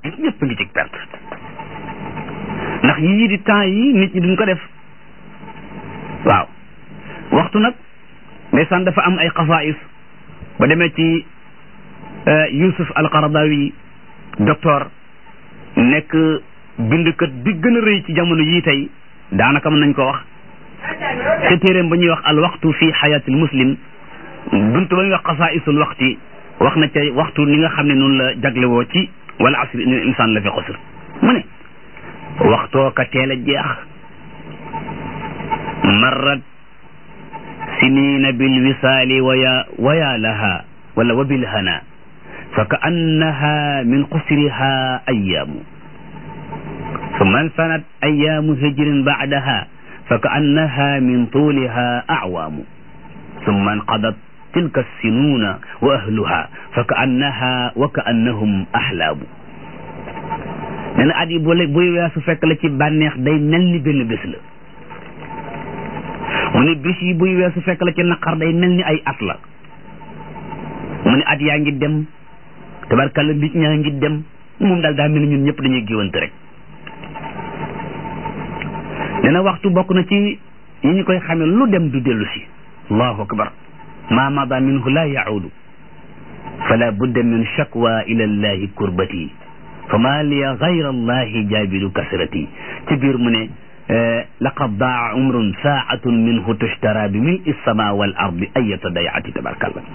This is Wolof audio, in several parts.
nit ñëpp ngi ci perte ndax yii di temps yi nit ñi duñ ko def waaw waxtu nag ndeysaan dafa am ay xasaais ba demee ci Yusuf al-Qaradawi docteur nekk bindkat bi gën a rëy ci jamono yii tey daanaka mën nañ ko wax te téeréem ba ñuy wax al waxtu fi xayaatil muslim buntu ba ñuy wax xasaisul waxti wax na ca waxtu ni nga xam ne noonu la jaglewoo ci wala asri inal insaan la fi xusr mu ne waxtoo ka teel a jeex marrat sinina bil wisaali waya waya laha wala wa bil hana fa ka annaha min xusriha ayaamu ثم انثنت أيام هجر بعدها فكأنها من طولها أعوام ثم انقضت تلك السنون وأهلها فكأنها وكأنهم أحلام nee na at yi bu buy weesu fekk la ci bànneex day mel ni benn bés la mu ne bés yi buy weesu fekk la ci naqar day mel ni ay at la mu ne at yaa ngi dem tabarkalla nit ñaa ngi dem moom daal daa mel ni ñun ñëpp dañuy géwante rek nee na waxtu bokk na ci yi ñu koy xamee lu dem du dellu si allahu akbar ma mada minhu la yaudu fala budda min shakwa ila allahi kurbati fa ma liya gayra allahi jaabiru kasrati ci biir mu ne laqad daa umrun saatun minhu tushtara bi mil sama wal ardi ayata dayati tabarkallah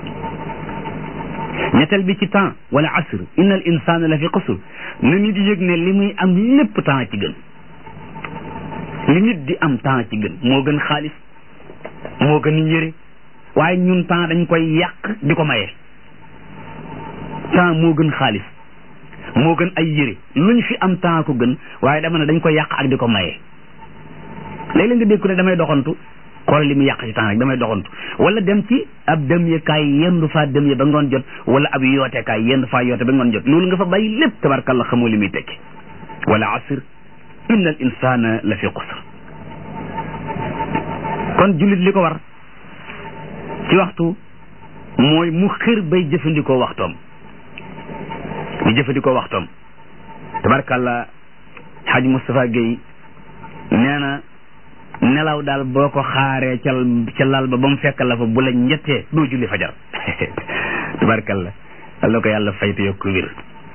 ñetteel bi ci temps wala asr inna al insana la fi qusr na nit di yëg ne li muy am lépp temps ci gën li nit di am temps ci gën moo gën xaalis moo gën yëre waaye ñun temps dañ koy yàq di ko maye temps moo gën xaalis moo gën ay yëre luñ fi am temps ko gën waaye dama ne dañ koy yàq ak di ko maye léeg-léeg nga dégg ne damay doxantu xool li mu yàq ci temps rek damay doxantu wala dem ci ab dem ye kaay yendu faa dem ye ba ngoon jot wala ab yoote kaay yendu faa yoote ba ngoon jot loolu nga fa bàyyi lépp tabarkalla xamoo li muy tekki wala asr inna al insana la fi qusr kon jullit li ko war ci waxtu mooy mu xër bay jëfandikoo waxtoom di jëfandikoo waxtoom tabarkalla xaj Moustapha Guèye nee na nelaw daal boo ko xaaree ca ca lal ba ba mu fekk la fa bu la ñettee doo julli fajar tabarkalla Allah ko yàlla fayte yokku wér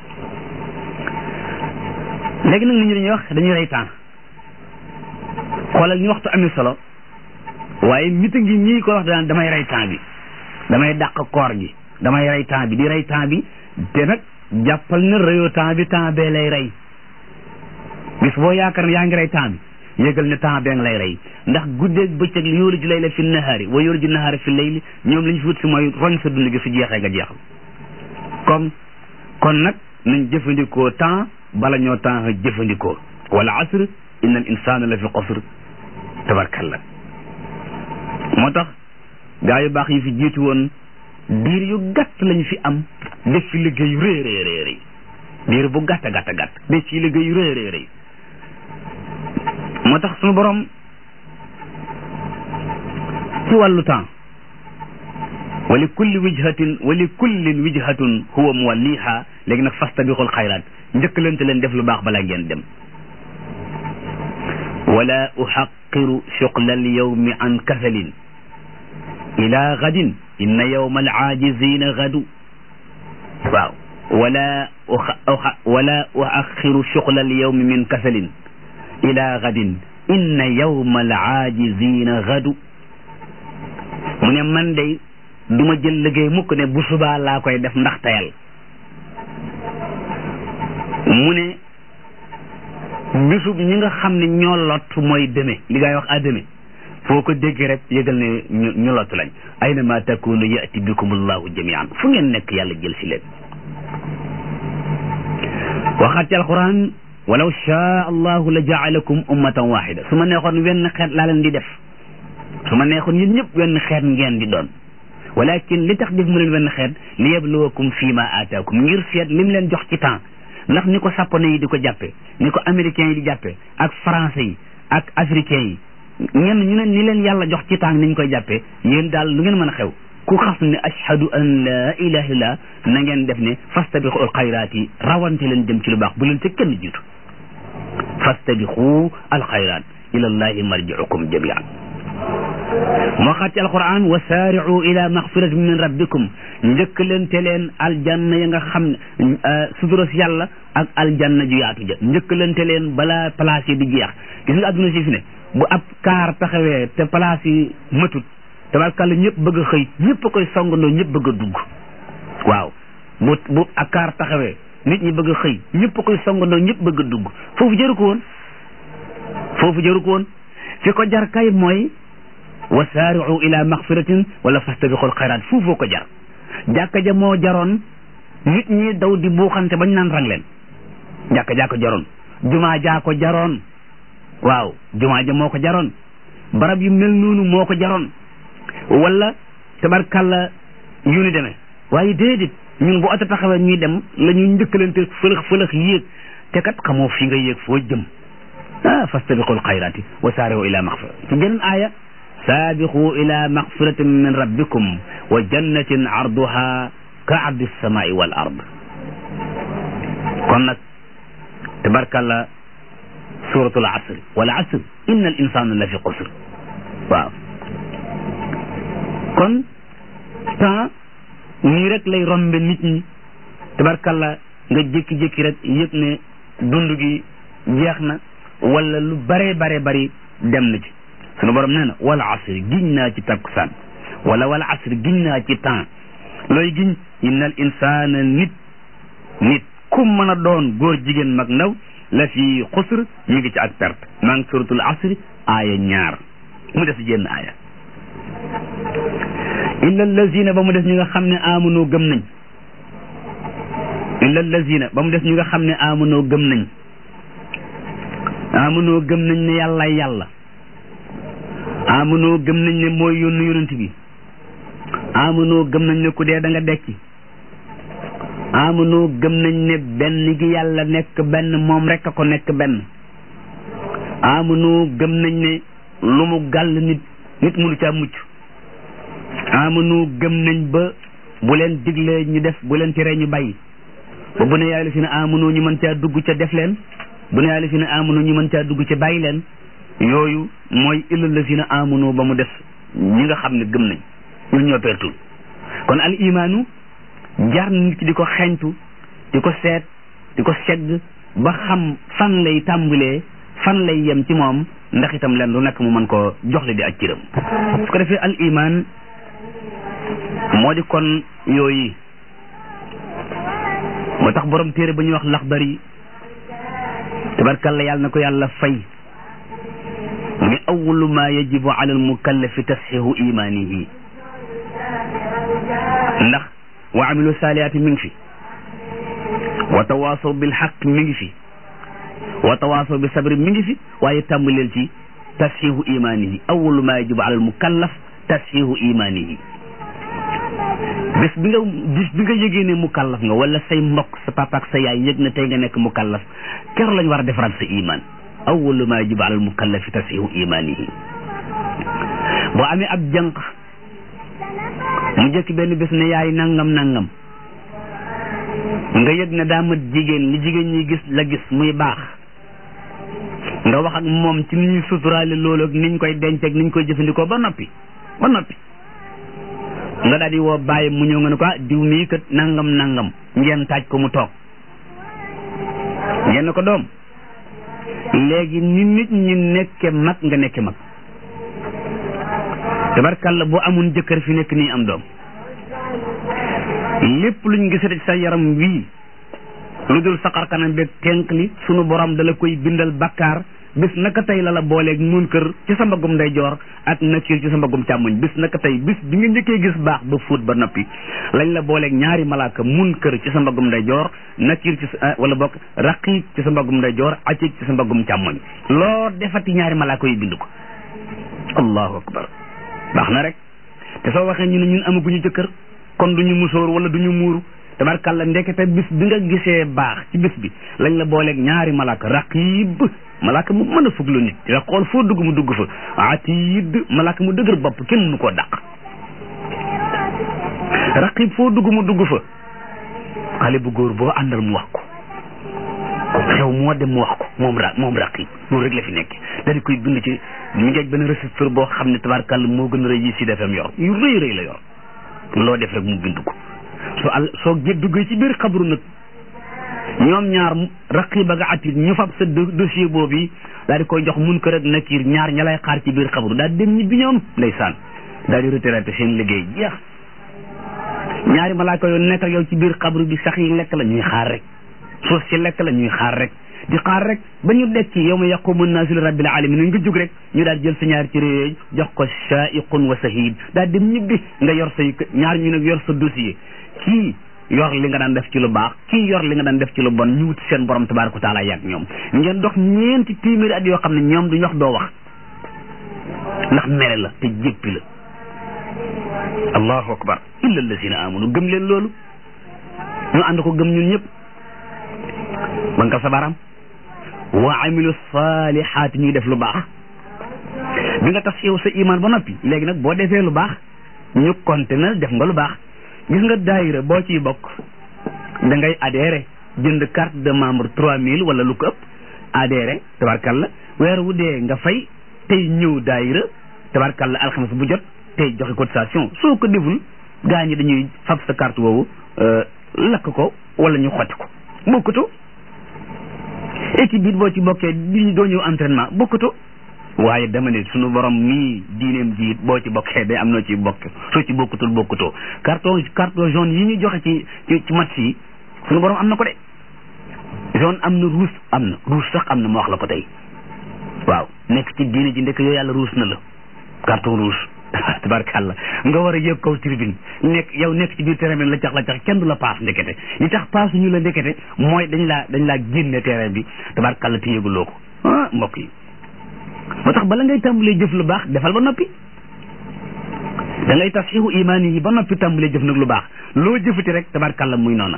léegi nag nit ñi dañuy wax dañuy rey temps xoolal ñu waxtu amee solo waaye nit a ngi ñii ko wax daan damay rey temps bi damay dàq koor gi damay rey temps bi di rey temps bi te nag jàppal na reyoo temps bi temps bee lay rey bis boo yaakaar ne yaa ngi rey temps bi yëgal ne temps bee nga lay rey ndax guddeeg bëccëg li yoolu ji layla fi nahaari wa yoolu ji nahaari fi layli ñoom lañ fi wut si mooy roñ sa dund gi su jeexee nga jeexal comme kon nag nañ jëfandikoo temps bala ñoo temps jëfandikoo wala asr inna al insana la fi qasr tabarkalla moo tax gaa yu baax yi fi jiitu woon diir yu gàtt lañ fi am def fi liggéey yu rëy rëy rëy rëy diir bu gàtt gàtt gàtt def fi liggéey yu rëy rëy rëy moo tax suñu borom ci wàllu temps wa li kulli wijhatin wa li kullin wijhatun huwa muwalliha léegi nag fastabiqul xayraat njëkkalante leen def lu baax balaa ngeen dem wala uxaqiru shuqla alyawmi an kasalin ila gadin inna yawma alaajizina gadu waaw wala wala uaxiru shuqla alyawmi min kasalin ila gadin inna yawma alaajizina gadu mu ne man day duma jël liggéey mukk ne bu subaa laa koy def ndax tayal mu ne bisub ñi nga xam ne ñoo lot mooy deme li ngay wax a deme foo ko dégg rek yëgal ne ñu ñu lot lañ ayna ma takunu yati bikum allahu jamian fu ngeen nekk yàlla jël si leen waxaat ci alquran walaw shaa allahu la jaalakum ummatan waxida su ma neexoon wenn xeet laa leen di def su ma neexoon yéen ñëpp wenn xeet ngeen di doon walakin li tax def mu leen wenn xeet li yabluwakum fii ma aataakum ngir seet lim leen jox ci temps ndax ni ko japonais yi di ko jàppe ni ko américains yi di jàppe ak français yi ak africains yi ñenn ñu ne ni leen yàlla jox ci temps ni ñu koy jàppe yéen daal lu ngeen mën a xew ku xas ne ashhadu an la ilaha illallah na ngeen def ne fastabiqul xayraat yi rawante leen jëm ci lu baax bu leen ca kenn jiitu fastabiqu alxayraat ila llahi marjiukum jamian moo xaat ci alquran wa saari'u ila maxfiratin min rabbikum njëkkalante leen aljanna ya nga xam ne suturas yàlla ak aljanna ju yaatu ja njëkkalante leen balaa place yi di jeex gis nga adduna si fi ne bu ab kaar taxawee te place yi matut tabarkàlla ñëpp bëgg a xëy ñëpp a koy songandoo ñëpp bëgg a dugg waaw bu bu ak kaar taxawee nit ñi bëgg a xëy ñëpp a koy songandoo ñëpp bëgg a dugg foofu jëru ko woon foofu jëru ko woon fi ko jar kay mooy wa saari'u ila maxfiratin wala fastabiqul xayraat fuufoo ko jar jàkka ja moo jaroon nit ñi daw di buuxante bañ naan rang leen jàkka jaa ko jaroon jumaa jaa ko jaroon waaw jumaa ja moo ko jaroon barab yu mel noonu moo ko jaroon wala tabarkàlla yu ni demee waaye déedéet ñun bu oto taxawee ñuy dem la ñuy njëkkalante fëlëx fëlëx yéeg te kat xamoo fi nga yéeg foo jëm ah fastabiqul xayraati wa saari'u ila maxfira ci beneen aaya saabiqu ila maxfiratin min rabbikum wa jannatin arduha ka ardi samai wal ard kon nag tabarkàlla suratul asr wal asr inna al insana la fi qusr waaw kon temps nii rek lay rombe nit ñi tabarkàlla nga jékki-jékki rek yëg ne dund gi jeex na wala lu bare bare bari dem na ci sunu borom nee na wal asr giñ naa ci takkusaan wala wal asr giñ naa ci temps looy giñ inna al insana nit nit ku mën a doon góor jigéen mag ndaw la fi xusr mi ngi ci ak perte maa ngi suratul asr aaya ñaar mu des jenn aaya illa allazina ba mu des ñi nga xam ne amunoo gëm nañ illa allazina ba mu des ñi nga xam ne amunoo gëm nañ amunoo gëm nañ ne yàlla yàlla amunoo gëm nañ ne mooy yónnu yonent bi amunoo gëm nañ ne ku dee da nga dekki amunoo gëm nañ ne benn gi yàlla nekk benn moom rek a ko nekk benn amunoo gëm nañ ne lu mu gàll nit nit mënu caa mucc amanu gëm nañ ba bu leen diglee ñu def bu leen tere ñu bàyyi ba bu ne yàlla fi ne amanu ñu mën caa dugg ca def leen bu ne yàlla fi ne amanu ñu mën caa dugg ca bàyyi leen yooyu mooy illal la fi ne amanu ba mu def ñi nga xam ne gëm nañ ñun ñoo pertul kon al imaanu jar nit ki di ko xeñtu di ko seet di ko segg ba xam fan lay tàmbalee fan lay yem ci moom ndax itam leen lu nekk mu mën koo joxle di ak ciram su ko defee al iman moo di kon yooyu moo tax borom téere ba ñuy wax laxdari tabarkalla yàlla na ko yàlla fay mu ne awalu ma yajibu ala al mukallafi tasxihu imanihi ndax wa amilu saalihaati mi ngi fi wa tawaasaw bil xaq mi ngi fi wa tawaasaw bi sabri mi ngi fi waaye tàmbaleel ci tasxihu imanihi awalu ma yajibu ala al mukallaf tasxihu imanihi bés bi nga bis bi nga yëgee ne mukallaf nga wala say mbokk sa papa ak sa yaay yëg na tey nga nekk mukallaf ker lañ war a defaraat sa iman awalu ma yajibu ala al mukallafi tasxihu imanihi boo amee ab jànq mu jëkk benn bés ne yaay nangam nangam nga yëg ne daa mat jigéen li jigéen ñi gis la gis muy baax nga wax ak moom ci ni ñuy suturaale loolu ak niñ koy denc ak niñ koy jëfandikoo ba noppi ba noppi nga daal di woo bàyyi mu ñëw nga ne ko ah diw mii kat nangam nangam ngeen taaj ko mu toog ngeen ne ko doom léegi ni nit ñi nekke mag nga nekke mag tabarkàlla boo amun jëkkër fi nekk nii am doom lépp luñ gisati sa yaram wii lu dul saqar kanam beeg tenk li sunu borom dala koy bindal bakkaar bis naka tey la la booleeg mun kër ci sa mbagum ndeyjoor ak nakiir ci sa mbagum càmmoñ bis naka tey bis bi nga njëkkee gis baax ba fóot ba noppi lañ la booleeg ñaari malaaka mun kër ci sa mbagum ndeyjoor nakiir ci sa wala bokk raqiib ci sa mbagum ndeyjoor atiik ci sa mbagum càmmoñ loo defati ñaari malaaka yi bind ko allahu akbar baax na rek te soo waxee ñu ne ñun amaguñu jëkkër kon duñu musóor wala duñu muuru tabarkàlla ndekete bis bi nga gisee baax ci bis bi lañ la booleeg ñaari malaaka raqib malaaka mu mën a fuglu nit di la xool foo dugg mu dugg fa atid malaaka mu dëgër bopp kenn mënu koo dàq raqib foo dugg mu dugg fa xale bu góor boo àndal mu wax ko xew moo dem mu wax ko moom ra moom raqib loolu rek la fi nekk daal di koy bind ci mi ngeeg benn registre boo xam ne tabarkàlla moo gën a rëy yi si defam yor yu rëy rëy la yor loo def rek mu bind ko soo al soo gét duggee ci biir xabru nag ñoom ñaar raqib ak atit ñu fab sa dossier boobu yi daal di koy jox mun kër ak nakir ñaar ña lay xaar ci biir xabru daal di dem ñibbi ñoom ndeysaan daal di retraité seen liggéey jeex ñaari malaaka yoon nekk ak yow ci biir xabru bi sax yi lekk la ñuy xaar rek suuf si lekk la ñuy xaar rek di xaar rek ba ñu dekki yow ma yaqumu naasu li rabbil alamin nga jóg rek ñu daal jël sa ñaari ci réew jox ko shaiqun wa sahid daal dem ñibbi nga yor say ñaar ñu nag yor sa dossier kii yor li nga daan def ci lu baax kii yor li nga daan def ci lu bon ñu wuti seen borom tabaraka taala yàgg ñoom ngeen dox ñeenti téeméeri at yoo xam ne ñoom duñ wax doo wax ndax mere la te jéppi la allahu akbar illa allazina amanu gëm leen loolu ñu ànd ko gëm ñun ñëpp ba nga sa baram wa amilu salihaati ñuy def lu baax bi nga tax yow sa iman ba noppi léegi nag boo defee lu baax ñu compte na def nga lu baax gis nga daayira boo ciy bokk da ngay adhéré jënd carte de membre trois mille wala lu ko ëpp adhéré tabarkalla weer wu dee nga fay tey ñëw daayira tabarkalla alxames bu jot tey joxe cotisation soo ko deful gaa ñi dañuy fab sa carte woowu lakk ko wala ñu xotti ko bokkutoo équipe bi boo ci bokkee di doo ñëw entraînement bokkutoo waaye dama ne suñu borom mii diineem ji boo ci bokkee day am noo ci bokk soo ci bokkutul bokkutoo carton carton jaune yi ñu joxe ci ci ci match yi suñu borom am na ko de jaune am na rouge am na rouge sax am na ma wax la ko tey waaw nekk ci diine ji ndekk yooyu yàlla rouge na la carton rouge tabarkàlla nga war a yëg kaw tribune nekk yow nekk ci biir terrain bi la cax la cax kenn du la paas ndekete li tax paas ñu la ndekete mooy dañ laa dañ laa génne terrain bi tabarkàlla te yëguloo ko ah mbokk yi moo tax bala ngay tàmbalee jëf lu baax defal ba noppi da ngay tasxiixu imaani yi ba noppi tàmbalee jëf nag lu baax loo jëfati rek tabarkàlla muy noona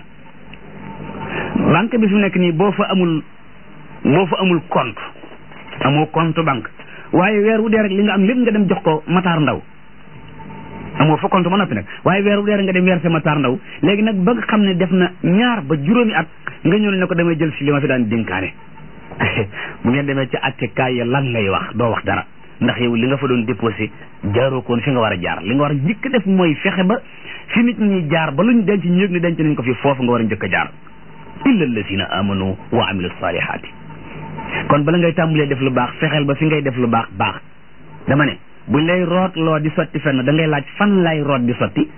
banque bi fi nekk nii boo fa amul boo fa amul compte amoo compte banque waaye weer wu dee rek li nga am lépp nga dem jox ko Matar Ndaw amoo fa compte ba noppi nag waaye weer wu dee rek nga dem verser Matar Ndaw léegi nag ba nga xam ne def na ñaar ba juróomi at nga ñëw ne ko damay jël si li ma fi daan dénkaane bu ngeen demee ci attekaay ya lan ngay wax doo wax dara ndax yow li nga fa doon déposé jaaroo koon fi nga war a jaar li nga war a njëkk def mooy fexe ba fi nit ñi jaar ba luñ denc ñu yëg ni denc nañ ko fi foofu nga war a njëkk a jaar illa allazina amanu wa amilu salihaati kon bala ngay tàmbalee def lu baax fexeel ba fi ngay def lu baax baax dama ne buñ lay root loo di sotti fenn da ngay laaj fan lay root di sotti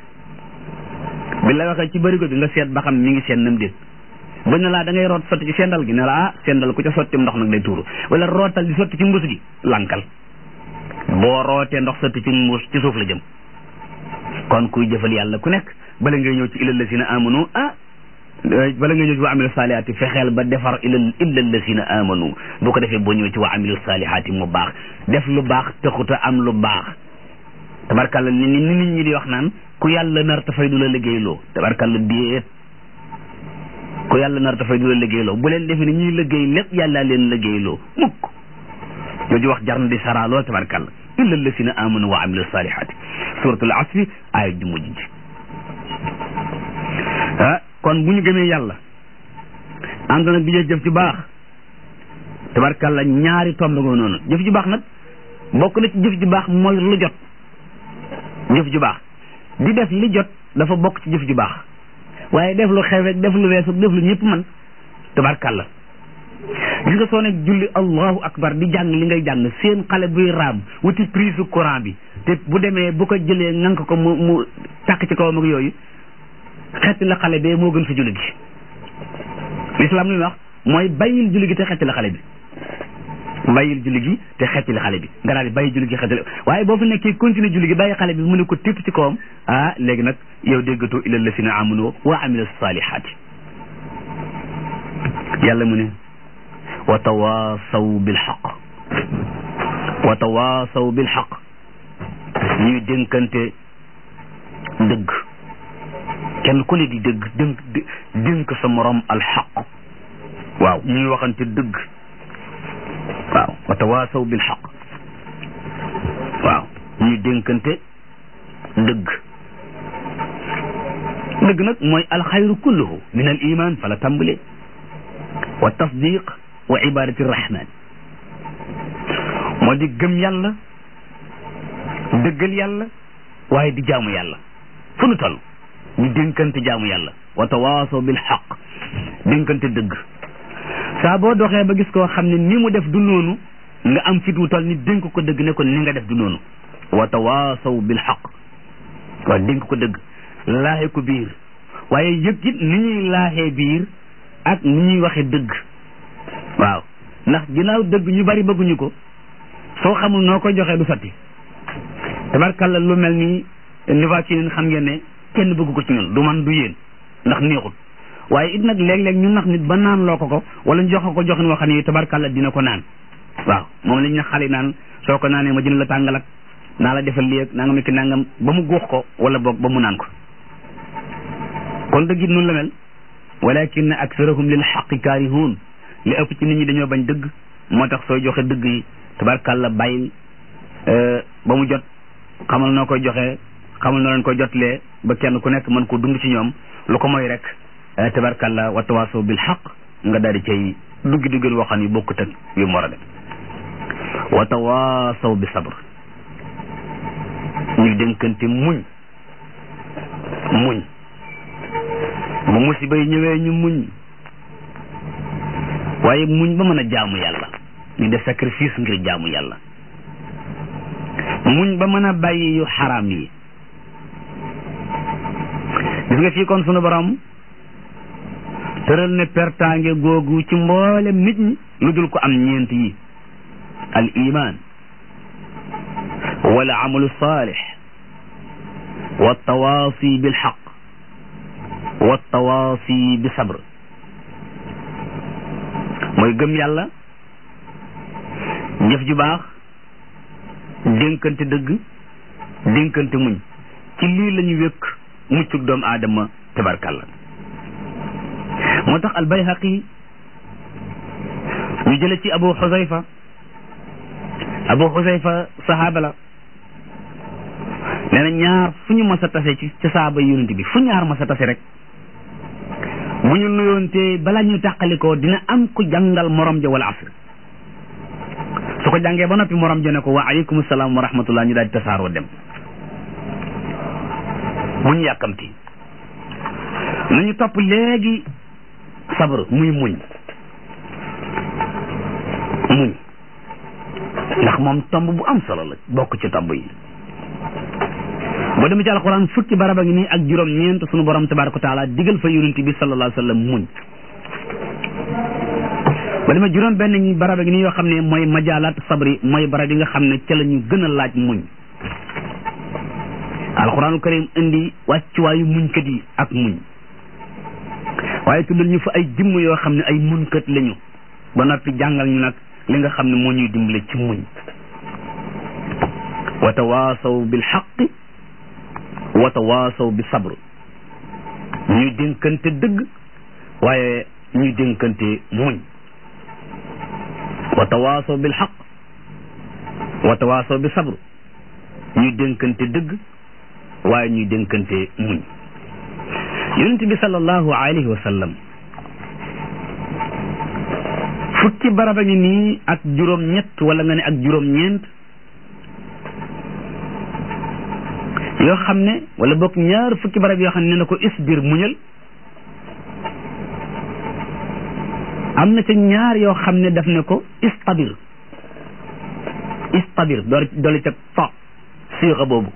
bi la waxee ci bërigo bi nga seet ba xam mi ngi seen nam déet buñ ne laa da ngay root sotti ci sendal gi ne la ah sendal ku ca sotti ndox nag day tuuru wala rootal di sotti ci mbuus gi lankal boo rootee ndox sotti ci mbuus ci suuf la jëm kon kuy jëfal yàlla ku nekk bala ngay ñëw ci ilal lazina amanu ah bala nga ñëw ci wa amilu saalihaati fexeel ba defar ilal illa lazina amanu boo ko defee boo ñëw ci wa amilu saalihaati mu baax def lu baax taxuta am lu baax tabarkalla ni ni nit ñi di wax naan ku yàlla nar ta fay du la liggéeyloo tabarkalla déet ku yàlla nar ta fay du la liggéeyloo bu leen defee ni ñuy liggéey lépp yàlla leen liggéeyloo mukk jooju wax jar na di saraa lool tabarkalla illa lazina amanu wa amilu saalihaati suratul asri aaya ju mujj ji ah kon bu ñu gëmee yàlla ànd nag bi jëf ci baax tabarkalla ñaari tomb nga noonu jëf ju baax nag bokk na ci jëf ju baax mooy lu jot jëf ju baax di def li jot dafa bokk ci jëf ju baax waaye def lu xew rek def lu weesu def lu ñëpp man tabarkalla gis nga soo nekk julli allahu akbar di jàng li ngay jàng seen xale buy raam wuti prise courant bi te bu demee bu ko jëlee ngank ko mu mu tàkk ci kawam ak yooyu xetti la xale bee moo gën fa julli gi lislaam li wax mooy bàyyil julli gi te xetti la xale bi bàyyil julli gi te xetti la xale bi nga daal di bàyyi julli gi xetti la waaye boo fa nekkee continuer julli gi bàyyi xale bi mu ne ko tépp ci kawam ah léegi nag yow déggatoo illa lasina amanu wa amilu salihaati yàlla mu ne wa tawaasaw bil xaq wa tawaasaw bil xaq ñuy dénkante dëgg kenn ku ne di dëgg dénk dénk sa morom alxaq waaw ñuy waxante dëgg waaw wa tawaasaw bil xaq waaw ñuy dénkante dëgg dëgg nag mooy alxayru kulluhu min al iman fa la tàmbalee wa tasdiq wa ibadati rahman moo di gëm yàlla dëggal yàlla waaye di jaamu yàlla fu nu toll ñu dénkante jaamu yàlla wa tawaasaw bil xaq dénkante dëgg saa boo doxee ba gis koo xam ne ni mu def du noonu nga am fit wu toll ni dénk ko dëgg ne ko ni nga def du noonu wa tawaasaw bil xaq waaw dénk ko dëgg laaxe ko biir waaye yëg it ni ñuy laaxee biir ak ni ñuy waxe dëgg waaw ndax ginnaaw dëgg ñu bari bëgguñu ko soo xamul noo koy joxee du sotti tabarkalla lu mel ni niva ci leen xam ngeen ne kenn bëgg ko ci ñun du man du yéen ndax neexul waaye it nag léeg-léeg ñu nax nit ba naan loo ko ko wala ñu jox ko joxin woo xam ne tabarkalla dina ko naan waaw moom lañ na xale naan soo ko naanee ma jënd la tàngal ak naa la defal lii ak nangam ki nangam ba mu góox ko wala boog ba mu naan ko kon dëgg it noonu la mel walakin aksarahum lil xaqi kaarihuun li ëpp ci nit ñi dañoo bañ dëgg moo tax sooy joxe dëgg yi tabarkalla bàyyil ba mu jot xamal noo koy joxe xamal noo leen koy jotlee ba kenn ku nekk mën ko dund ci ñoom lu ko mooy rek tabarkalla wa tawaasaw bil xaq nga daal di cay duggi duggal waxan yu bokkut ak yu mu war a def wa tawaasaw bi sabr ñuy dénkante muñ muñ bu musiba yi ñëwee ñu muñ waaye muñ ba mën a jaamu yàlla ñu def sacrifice ngir jaamu yàlla muñ ba mën a bàyyi yu xaraam yi gis nga fii kon sunu borom tëral ne pertaange googu ci mboolem nit ñi lu dul ko am ñeent yi al iman wal amalu salih wa tawaasi bil xaq wa tawaasi bi sabr mooy gëm yàlla jëf ju baax dénkante dëgg dénkante muñ ci lii la ñu wékk muccug doomu aadama tabarkalla moo tax albayhaqi ñu jële ci abu xusayfa abu xusayfa sahaaba la nee na ñaar fu ñu mas a tase ci ci saaba yonent bi fu ñaar mas a tase rek bu ñu nuyoonte balaa ñu tàqalikoo dina am ku jàngal morom ja wala asr su ko jàngee ba noppi morom ja ne ko wa aleykum salaam wa rahmatullah ñu daal di tasaaroo dem bu ñu yàkkamti nañu topp léegi sabr muy muñ muñ ndax moom tomb bu am solo la bokk ci tomb yi boo demee ci alxuraan fukki baraba ngi nii ak juróom ñeent sunu borom tabaraka wa taala digal fa yonent bi sallallahu alayhi wa sallam muñ ba demee juróom benn ñi baraba ngi nii yoo xam ne mooy majaalaat sabri mooy barab yi nga xam ne ca la ñu gën a laaj muñ alxuraanul karim indi wàccuwaayu muñkat yi ak muñ waaye tuddal ñu fa ay jëmm yoo xam ne ay muñkat lañu ba noppi jàngal ñu nag li nga xam ne moo ñuy dimbale ci muñ wa tawaasaw bil xaqi wa tawaasaw bi sabr ñuy dénkante dëgg waaye ñuy dénkante muñ wa tawaasaw bil xaq wa tawaasaw bi sabr ñuy dénkante dëgg waaye ñuy dénkante muñ yonent bi sallallahu alayhi wa sallam fukki baraba ngi nii ak juróom ñett wala nga ne ak juróom ñeent yoo xam ne wala bokk ñaar fukki barab yoo xam ne ne na ko isbir muñal am na ca ñaar yoo xam ne daf ne ko istabir istabir door doole ca ta siixa boobu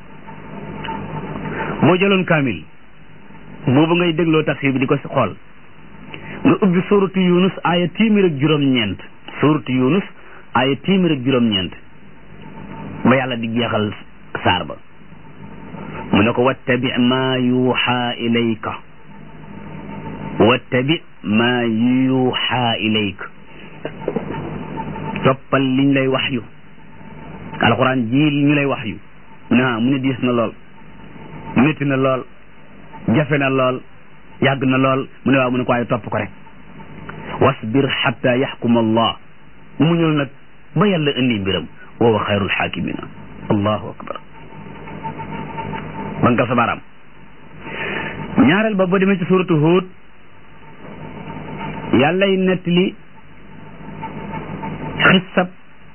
boo jëloon kaamil boobu ngay dégloo tafsir bi di ko xool nga ubbi suuratu yunus aaya téeméer ak juróom-ñeent suuratu yunus aaya téeméer ak juróom-ñeent ba yàlla di jeexal saar ba mu ne ko wattabi ma yuuxa ilayka wattabi ma yuuxa ilayka toppal liñ lay wax yu alxuraan ji ñu lay wax yu mu ne ah mu ne diis na lool métti na lool jafe na lool yàgg na lool mu ne waaw mu ne ko waaye topp ko rek wasbir xatta yaxkuma allah muñul nag ba yàlla indi mbiram wa huwa xayrul xaakimina allahu akbar man ka sa baaraam ñaareel ba boo demee ci suratu Huud yàllay nettali xissab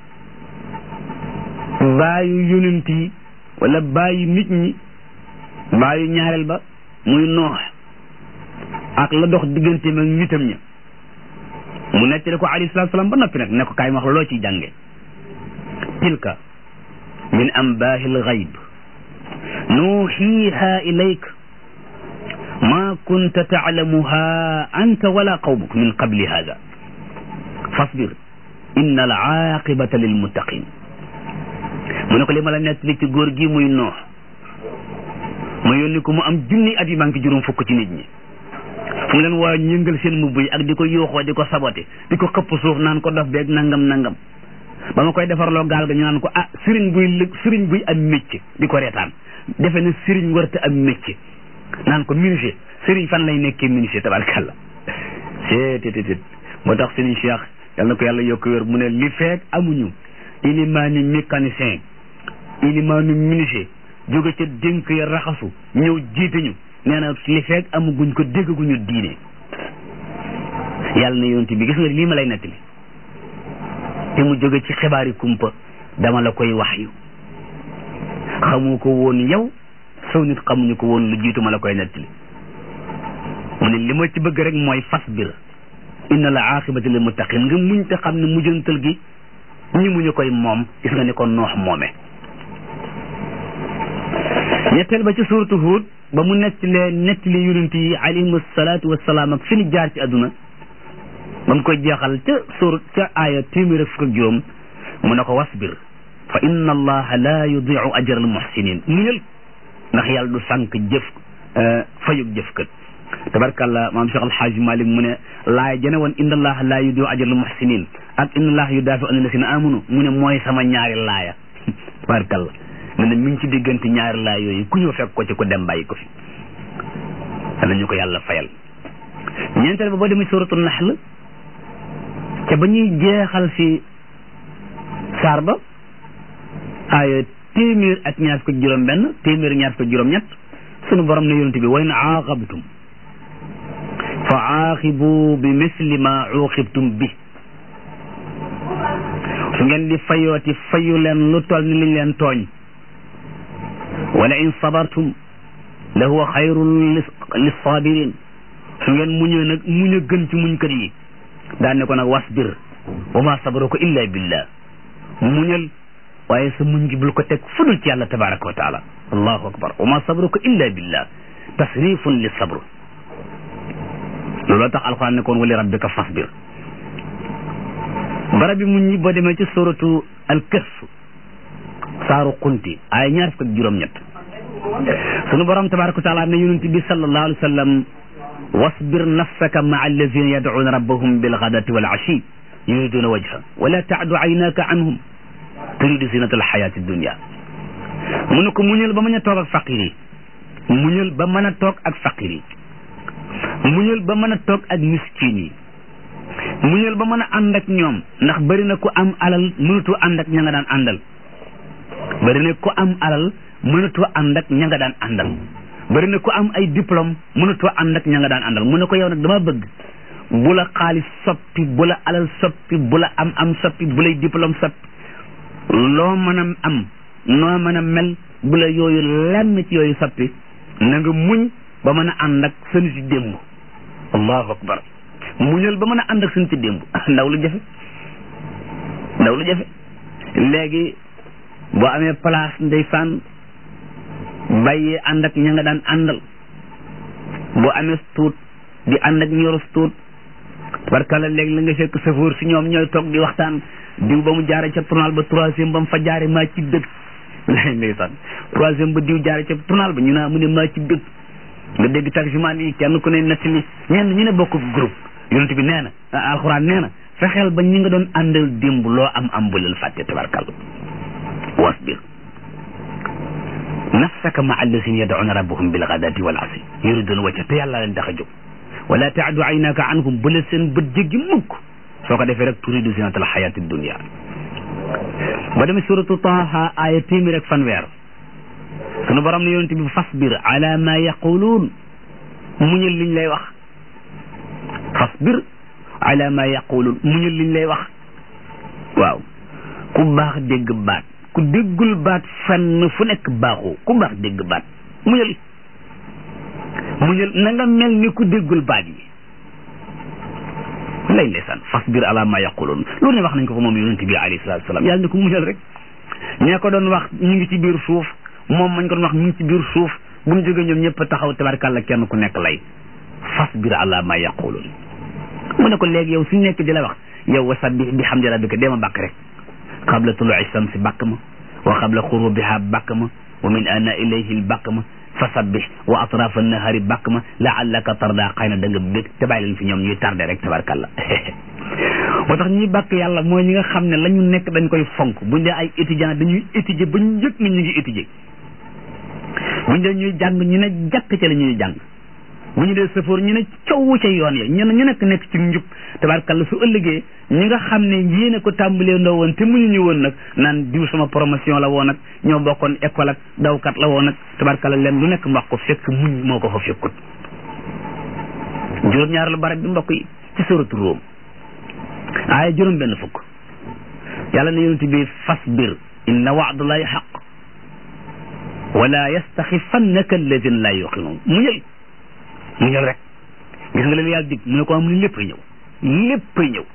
baayu yonent yi wala baayu nit ñi baayu ñaareel ba muy noox ak la dox digganteem ak nitam ña mu nettali ko alayhi salaatu salaam ba noppi nag ne ko kaay ma wax loo ciy jànge tilka min ambaahi lgayb nuuxiiha ilayk ma kunta taalamuha anta wala qawmuk min qabli hada fasbir inna al aaqibata lilmuttaqin mu ne ko li ma la nettali ci góor gi muy noox ma yónni ko mu am junni at yi maa ngi ci juróom fukk ci nit ñi fu mu leen waa ñëngal seen mbubb yi ak di ko yuuxoo di ko sabote di ko xëpp suuf naan ko dof beeg nangam nangam ba ma koy defarloo gaal ga ñu naan ko ah sëriñ buy lëg sëriñ buy am métier di ko reetaan defe ne sëriñ warta am métier naan ko menuisier sëriñ fan lay nekkee menuisier tabarkàlla seetététét moo tax sëriñ Cheikh yal na ko yàlla yokk wér mu ne li feek amuñu ilimaani mécanicien ilimaani menuisier jóge ca dénk ya raxasu ñëw jiite ñu nee na li feek amuguñ ko déggaguñu diine yàlla na yonent bi gis nga lii ma lay nettali te mu jóge ci xibaari kumpa dama la koy wax yu xamu ko woon yow saw nit xamuñu ko woon lu jiitu ma la koy nettali mu ne li ma ci bëgg rek mooy fasbir inna la aqibati lil muttaqin nga muñ te xam ne mujjantal gi ñi muñu koy moom gis nga ni ko noox moome ñetteel ba ci suuratu Huud ba mu nettalee nettali yonent yi alayhim salaatu wasalaam ak fi ñu jaar ci àdduna ba mu koy jeexal ca suur ca aaya téeméer ak fukk ak juróom mu ne ko wasbir fa inna allaha la yudiu ajra al muhsinin muñal ndax yàlla du sànq jëf fayug jëf kat tabarkàllah maam Cheikh Alhaaj Malik mu ne laaya jene woon inna allaha la yudiu ajra al muhsinin ak inna allaha yudaafi an alladina amanu mu ne mooy sama ñaari laaya tabarkàllah mu ne mi ngi ci diggante ñaari laaya yooyu ku ñëw fekk ko ci ku dem bàyyi ko fi dana ñu ko yàlla fayal ñeenteel ba boo demee suratu naxl ca ba ñuy jeexal fi saar ba aaya téeméer ak ñaar fukk juróom benn téeméer ñaar fukk juróom ñett sunu borom ne yonent bi wa in aaqabtum fa aaqibu bi misli ma uqibtum bi su ngeen di fayooti fayu leen lu toll ni liñ leen tooñ wala in sabartum la huwa xayrun lissabirin su ngeen muñee nag muñ a gën ci muñkat yi daan ne ko nag wasbir wa ma sabruka illa billah muñal waaye sa muñ gi bul ko teg fudul ci yàlla tabaraka wa taala allahu akbar wa ma sabruka illa billah tasrifun li sabr looloo tax alquran ne koon wali rabbika fasbir barab bi muñ ñi boo demee ci suratu alkahf saaru kunti ay ñaar fukk ak juróom-ñett sunu borom tabaraka wa taala ne yonent bi sallallahu alayhi wa sallam wasbir nafsaka maa alladina yadcuuna rabbahum bilgadati wal ashi yuriduna wajha wala taadu aynaka anhum turidu zinata alxayati dunia mu ne ko muñal ba mën a toog ak faqir yi muñal ba mën a toog ak faqir yi muñal ba mën a toog ak miskin yi muñal ba mën a ànd ak ñoom ndax bëri na ku am alal mënatoo ànd ak ña nga daan àndal bëri na ku am alal mënatoo ànd ak ña nga daan àndal bëri na ku am ay diplôme mënatoo ànd ak ña nga daan àndal mu ne ko yow nag dama bëgg bu la xaalis soppi bu la alal soppi bu la am am soppi bu lay diplôme soppi loo mën a am noo mën a mel bu la yooyu lenn ci yooyu soppi na nga muñ ba mën a ànd ak seen ci démb allahu akbar muñal ba mën a ànd ak seen ci démb ndaw lu jafe ndaw lu jafe léegi boo amee place ndeysaan bàyyee ànd ak ña nga daan àndal boo amee tuut di ànd ak ñorus tuut barkala léegi la nga fekk safoor si ñoom ñooy toog di waxtaan diw ba mu jaare ca tournal ba troisième ba mu fa jaare maa ci dëgg lay ndeysaan troisième ba diw jaare ca tournal ba ñu naa mu ne maa ci dëgg nga dégg tarjumaan yi kenn ku ne nettali ñenn ñu ne bokk groupe yonent bi nee na alxuraan nee na fexeel ba ñi nga doon àndal démb loo am am bu leen fàtte tabarkal wasbir nafsaka ma allasina yad'una rabbahum bil ghadati wal asi yuriduna wajha te yàlla leen tax a jóg wala taadu aynaka anhum bu la seen bët jéggi mukk soo ko defee rek turidu zinatal xayati dunia ba demee suratu taha aaya téeméer ak fanweer sunu borom ne yonent bi fasbir ala ma yaquluun muñal liñ lay wax fasbir ala ma yaqulun muñal liñ lay wax waaw ku baax dégg baat ku déggul baat fenn fu nekk baaxoo ku baax dégg baat muñal muñal na nga mel ni ku déggul baat yi lay ndeysaan fasbir ala ma yaqulun loolu ne wax nañ ko ko moom yonente bi alayhi salatu wasalam yàlla ne ko muñal rek ñee ko doon wax ñu ngi ci biir suuf moom mañ ko doon wax ñu ngi ci biir suuf bu ñu jógee ñoom ñëpp taxaw tabarkàlla kenn ku nekk lay fasbir ala ma yaqulun mu ne ko léegi yow suñu nekk di la wax yow wa sabbih bi hamdi rabbika dema bàkk rek qabla tulu'i shamsi bàkk ma wa qabla xurubiha bàkk ma wa min ana ilayhi l bàkk ma fa sabbih wa atrafa nahari bàkk ma laallaka tarda xëy na da nga bég te bàyyi leen fi ñoom ñuy tardé rek tabarkàlla moo tax ñuy bàkk yàlla mooy ñi nga xam ne la ñu nekk dañ koy fonk buñ dee ay étudiant dañuy étudier ba ñu yëg ni ñu ngi étudier buñ dee ñuy jàng ñu ne jàkk ca la ñuy jàng bu ñu dee sëfoor ñu ne coow ca yoon ya ñu ne ñu nekk nekk ci njub tabarkalla su ëllëgee ñi nga xam ne yéene ko tàmbalee ndoo woon te muñu ñu woon nag naan diw sama promotion la woon ak ñoo bokkoon école ak dawkat la woon ak tabarkalla leen lu nekk mbax ko fekk muñ moo ko fa fekkut juróom-ñaar la barab bi mbokk yi ci suratu Room aaya juróom benn fukk yàlla na yonent bi fasbir inna wa'dallahi haqq wala yastaxifannaka alladina la yuqinuun muñal muñal rek gis nga leen yàlla dig mu ne ko am ni léppay ñëw léppay ñëw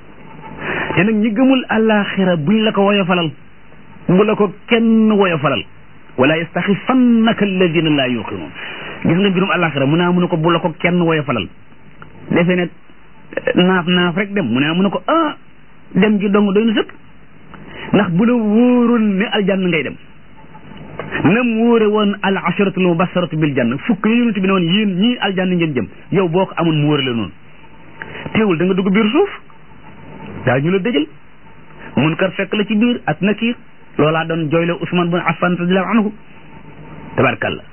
te nag ñi gëmul àllaaxira buñ la ko woyofalal bu la ko kenn woyofalal wala yastaxifannaka alladina la yuqinuun gis nga mbirum àllaaxira mu naa mu ne ko bu la ko kenn woyofalal defee ne naaf naaf rek dem mu ne mu ne ko ah dem gi dong doy na sëkk ndax bu la wóoroon ne aljanna ngay dem nam wóore woon al asharatul mubasharatu bil janna fukk yi yonent bi ne woon yéen ñii aljanna ngeen jëm yow boo ko amoon mu wóore la noonu teewul da nga dugg biir suuf daa ñu la dëjël mun kar fekk la ci biir ak nakiir loolaa doon jooyle Usman bin Affan radiallahu anhu tabarkalla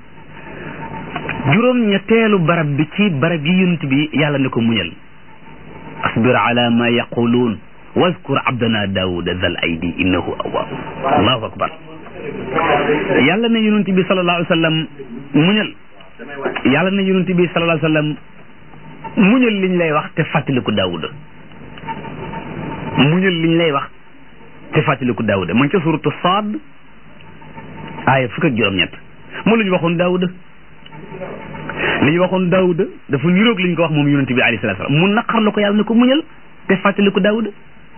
juróom ñetteelu barab bi ci barab yi yonent bi yàlla ne ko muñal asbir ala ma yaquluun wazkur abdana daawuda zal aydi innahu awwaab allahu akbar yàlla ne yonent bi sallallahu alayhi wa sallam muñal yàlla ne yonent bi sallallahu alayhi wa sallam muñal liñ lay wax te fàttaliku daawuda muñal liñ lay wax te fàttaliku daawuda man ca suratu Saad aaya fukk ak juróom-ñett moo lu ñu waxoon daawuda li ñu waxoon daawuda dafa niroog li ñu ko wax moom yonent bi alayhi salaatu salaam mu naqar la ko yàlla ne ko muñal te fàttaliku daawuda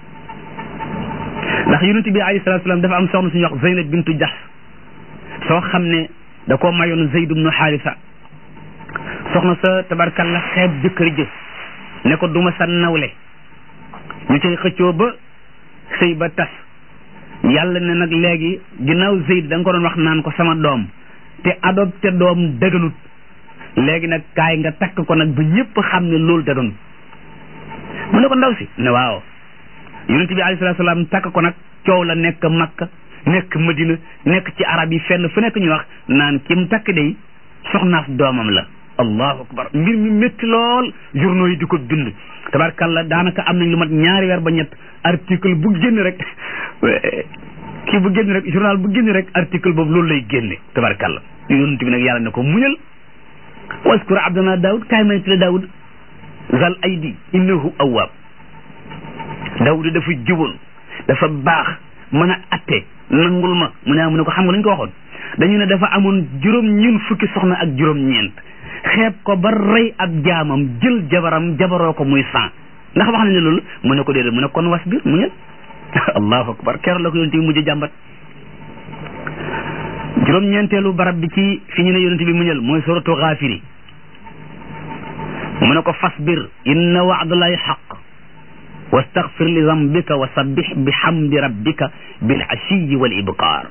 ndax yonent bi alayhi salaatu salaam dafa am soxna suñuy wax Zeynab bintu Jahsh soo xam ne da koo mayoon Zayd ibnu Haarisa soxna sa tabarkalla xeeb jëkkër jë ne ko duma sa nawle ñu cay xëccoo ba sëy ba tas yàlla ne nag léegi ginnaaw Zayd da nga ko doon wax naan ko sama doom te adopté doom dëgganut léegi nag kaay nga takk ko nag ba ñëpp xam ne loolu dëgganut mu ne ko ndaw si ne waaw yonent bi alayhi salaatu salaam takk ko nag coow la nekk Makka nekk Madina nekk ci arab yi fenn fu nekk ñu wax naan kim takk day soxnaas doomam la allahu akbar mbir mi métti lool journaux yi di ko bind tabarkalla daanaka am nañ lu mat ñaari weer ba ñett article bu génn rek kii bu génn rek journal bu génn rek article boobu loolu lay génne tabarkalla yonent bi nag yàlla ne ko muñal waskur abdana daawud kaay may tila daawud zal aydi innahu awwaab daawud dafa juboon dafa baax mën a atte nangul ma mu ne mu ne ko xam nga lañ ko waxoon dañu ne dafa amoon juróom ñeent fukki soxna ak juróom ñeent xeeb ko ba rey ab jaamam jël jabaram jabaroo ko muy san ndax wax nañ ne loolu mu ne ko déedéet mu ne kon was biir mu ñël allahu akbar keroog la ko yonent bi mujj jàmbat juróom ñeenteelu barab bi ci fi ñu ne yonent bi muñal mooy suratu xaafiri mu ne ko fasbir inna wa'dallahi xaq wastaghfir li zambika wa sabbih bi hamdi rabbika bil ashiyi wal ibkar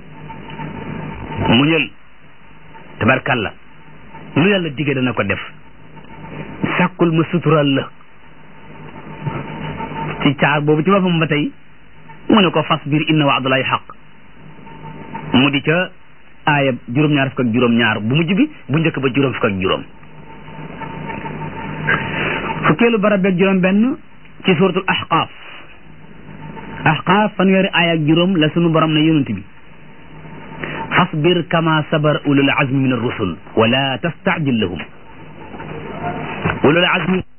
muñal tabarkalla lu yàlla digge dana ko def sàkkul ma sutural la ci caar boobu ci boppam ba tey mu ne ko fasbir inna wa'dallahi xaq mu di ca aaya juróom-ñaar fukk ak juróom-ñaar bu mujj bi bu njëkk ba juróom fukk ak juróom fukkeelu barab beeg juróom benn ci suratul ahqaaf ahqaaf fanweeri aaya ak juróom la sunu borom ne yonent bi fasbir kama sabar ulul azmi min ar-rusul wala tastajil lahum ulul azmi